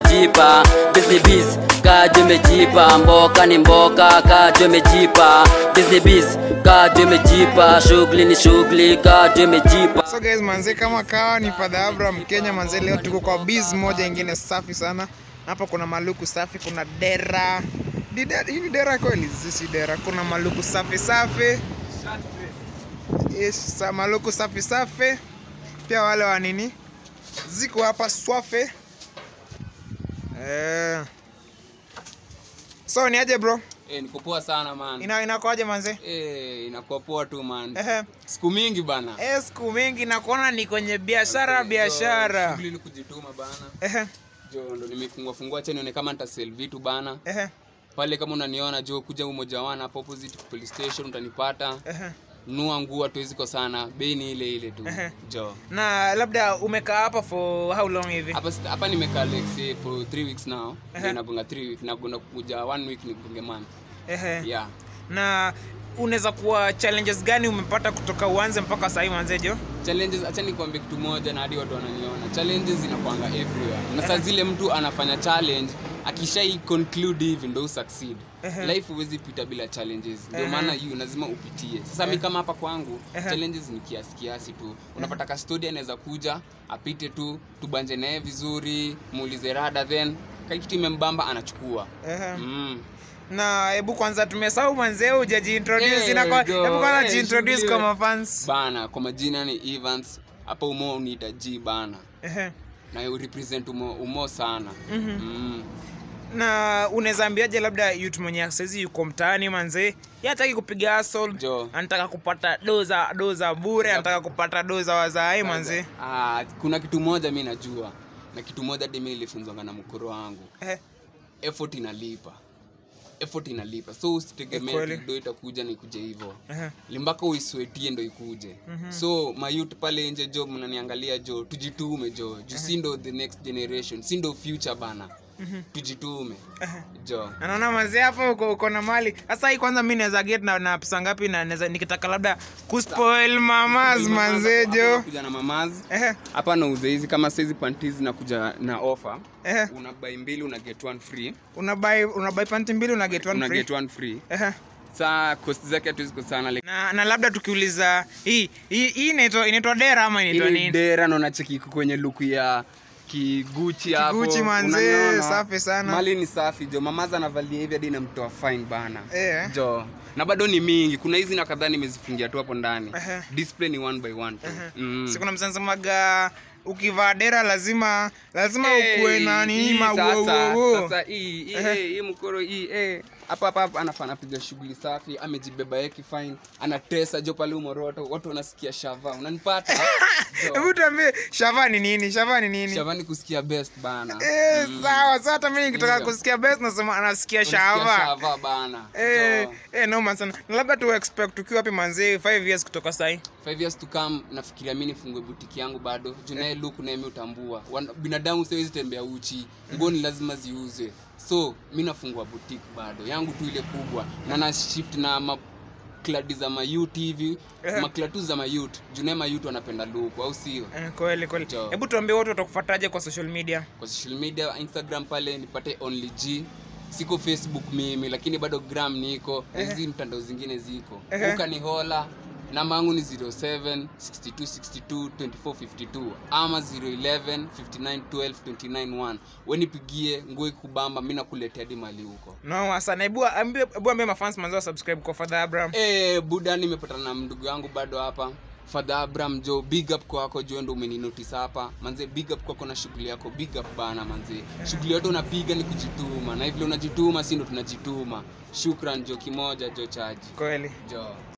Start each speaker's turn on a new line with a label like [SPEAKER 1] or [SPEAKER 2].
[SPEAKER 1] jipa busy biz kajo imejipa mboka ni mboka kajo imejipa busy biz kajo imejipa shughuli ni shughuli kajo imejipa
[SPEAKER 2] So guys, manze kama kawa ni Father Abraham Kenya manze, leo tuko kwa biz moja ingine safi sana. Hapa kuna maluku safi, kuna dera. Ni dera- Hii ni dera kweli? Sisi dera. Kuna maluku safi safi. Yes, sa maluku safi safi. Pia wale wa nini? Ziko hapa swafe. Eh. So ni aje bro?
[SPEAKER 3] Eh, niko poa sana man.
[SPEAKER 2] Ina inakoaje manze?
[SPEAKER 3] Eh, inakuwa poa tu man.
[SPEAKER 2] Ehe.
[SPEAKER 3] Siku mingi bana.
[SPEAKER 2] Eh, siku mingi nakuona ni kwenye biashara
[SPEAKER 3] Jo,
[SPEAKER 2] biashara.
[SPEAKER 3] Shughuli ni kujituma bana.
[SPEAKER 2] Ehe,
[SPEAKER 3] Jo, ndo nimefungua fungua cheni nione kama nitasell vitu bana.
[SPEAKER 2] ehe,
[SPEAKER 3] Pale kama unaniona jo kuja umoja wana hapo opposite police station utanipata.
[SPEAKER 2] ehe.
[SPEAKER 3] Nua nguo hatuwezi kosana. Bei ni ile ile tu.
[SPEAKER 2] Ehe.
[SPEAKER 3] Jo.
[SPEAKER 2] Na labda umekaa hapa for how long hivi?
[SPEAKER 3] Hapa sita- hapa nimekaa like say for 3 weeks now.
[SPEAKER 2] Ehe.
[SPEAKER 3] Ndio nagonga 3 weeks na kuna kuja 1 week nigonge month.
[SPEAKER 2] Ehe.
[SPEAKER 3] Yeah.
[SPEAKER 2] Na unaweza kuwa challenges gani umepata kutoka uanze mpaka sahii manzejo?
[SPEAKER 3] challenges acha nikwambie kitu moja na hadi watu wananiona challenges inakwanga everywhere na saa zile mtu anafanya challenge akishai conclude hivi ndo succeed
[SPEAKER 2] Ehe.
[SPEAKER 3] life huwezi pita bila challenges ndio
[SPEAKER 2] Ehe.
[SPEAKER 3] maana hiyo lazima upitie sasa mi
[SPEAKER 2] Ehe.
[SPEAKER 3] kama hapa kwangu
[SPEAKER 2] Ehe.
[SPEAKER 3] challenges ni kiasi kiasi tu unapata kastodi anaweza kuja apite tu tubanje naye vizuri muulize rada then kaikitu imembamba anachukua
[SPEAKER 2] Ehe.
[SPEAKER 3] mm.
[SPEAKER 2] Na hebu kwanza tumesahau manzee hujajiintroduce.
[SPEAKER 3] Eh,
[SPEAKER 2] Inakwa
[SPEAKER 3] jo,
[SPEAKER 2] hebu kwanza
[SPEAKER 3] eh,
[SPEAKER 2] jiintroduce
[SPEAKER 3] shughuli
[SPEAKER 2] kwa mafans.
[SPEAKER 3] bana kwa majina ni evans hapa umo uniita g bana
[SPEAKER 2] Ehe.
[SPEAKER 3] na urepresent umo, umo sana
[SPEAKER 2] Mhm.
[SPEAKER 3] mm.
[SPEAKER 2] Na unaweza ambiaje labda youth mwenye saizi yuko mtaani manzee, yeye hataki kupiga hustle,
[SPEAKER 3] Jo.
[SPEAKER 2] anataka kupata doza doza bure, anataka kupata doza wazai manzee.
[SPEAKER 3] Ah, kuna kitu moja mi najua na kitu moja hadi mi nilifunzwanga na mkoro wangu
[SPEAKER 2] Ehe.
[SPEAKER 3] effort inalipa effort inalipa so usitegemee
[SPEAKER 2] Kweli.
[SPEAKER 3] ati ndo itakuja na ikuje hivyo
[SPEAKER 2] Ehe.
[SPEAKER 3] limbaka uiswetie ndo ikuje
[SPEAKER 2] Mhm.
[SPEAKER 3] so mayut pale nje jo mnaniangalia jo tujitume jo juu si ndo the next generation si ndo future bana
[SPEAKER 2] Mhm.
[SPEAKER 3] tujitume
[SPEAKER 2] Ehe.
[SPEAKER 3] jo
[SPEAKER 2] anaona mazee hapo uko, uko na mali sasa hii kwanza mi naweza get na, na pesa ngapi na naweza nikitaka labda kuspoil mamas manzee jo
[SPEAKER 3] kuja na mamazi
[SPEAKER 2] Ehe,
[SPEAKER 3] hapa nauza hizi kama saizi panties na kuja na offer
[SPEAKER 2] ehe.
[SPEAKER 3] una buy mbili una get one free
[SPEAKER 2] unabai unabai panti mbili una get one
[SPEAKER 3] una
[SPEAKER 2] free
[SPEAKER 3] get one free
[SPEAKER 2] Ehe.
[SPEAKER 3] saa cost zake hatuwezi kusana like
[SPEAKER 2] na, na labda tukiuliza hii hii hii inaitwa inaitwa dera ama inaitwa
[SPEAKER 3] ili
[SPEAKER 2] nini
[SPEAKER 3] dera naona cheki iko kwenye luku ya kiguchi hapo
[SPEAKER 2] Kiguchi manzee,
[SPEAKER 3] unaniona?
[SPEAKER 2] safi sana.
[SPEAKER 3] mali ni safi jo mamaza anavalia hivi hadi namtoa fine bana
[SPEAKER 2] Eh.
[SPEAKER 3] jo na bado ni mingi kuna hizi na kadhaa nimezifungia tu hapo ndani
[SPEAKER 2] Ehe.
[SPEAKER 3] display ni one by one tu
[SPEAKER 2] Ehe.
[SPEAKER 3] mm.
[SPEAKER 2] si kuna msensemaga ukivaa dera lazima lazima
[SPEAKER 3] Hey,
[SPEAKER 2] ukuwe na nini
[SPEAKER 3] hii sasa,
[SPEAKER 2] mawowowo
[SPEAKER 3] sasa hii hii
[SPEAKER 2] Ehe.
[SPEAKER 3] eh, hii mkoro hii eh hapa hapa hapa anafanya anapiga shughuli safi amejibeba yake fine anatesa jo pale umoroto watu wanasikia shava unanipata Jo.
[SPEAKER 2] hebu tuambie shava ni nini shava ni nini
[SPEAKER 3] shavani kusikia best bana
[SPEAKER 2] Eh,
[SPEAKER 3] Mm.
[SPEAKER 2] sawa sasa hata mimi nikitaka
[SPEAKER 3] Ndio.
[SPEAKER 2] kusikia best nasema anasikia
[SPEAKER 3] Unasikia
[SPEAKER 2] shava
[SPEAKER 3] shava bana
[SPEAKER 2] Eh,
[SPEAKER 3] Jo.
[SPEAKER 2] eh, noma sana Na labda tu expect tukiwa wapi manzee 5 years kutoka sai
[SPEAKER 3] five years to come nafikiria mi nifungue butiki yangu bado juu naye luku naye mi utambua Wan- binadamu siwezi tembea uchi nguo ni lazima ziuze so mi nafungua butiki bado yangu tu ile kubwa na na shift na makladi za mayut hivi
[SPEAKER 2] Ehe.
[SPEAKER 3] maklatu za mayut juu naye mayut wanapenda luku au sio
[SPEAKER 2] eh, kweli kweli
[SPEAKER 3] Jo.
[SPEAKER 2] hebu tuambie watu watakufuataje kwa social media
[SPEAKER 3] kwa social media instagram pale nipate only g siko facebook mimi lakini bado gram niko na hizi mtandao zingine ziko
[SPEAKER 2] Ehe.
[SPEAKER 3] ukanihola namba yangu ni 07 6262 2452 ama 011 59 12 29 1 wenipigie nguo ikubamba mi nakuletea hadi mali huko
[SPEAKER 2] noma sana hebu ambie hebu ambie mafans manzee wa subscribe kwa father abraham
[SPEAKER 3] Eh, buda nimepatana na ndugu yangu bado hapa Father Abraham jo big up kwako jo ndo umeninotice hapa manze big up kwako na shughuli yako big up bana manze shughuli yote unapiga ni kujituma na hivyo unajituma si ndo tunajituma shukran jo kimoja jo chaji
[SPEAKER 2] kweli
[SPEAKER 3] jo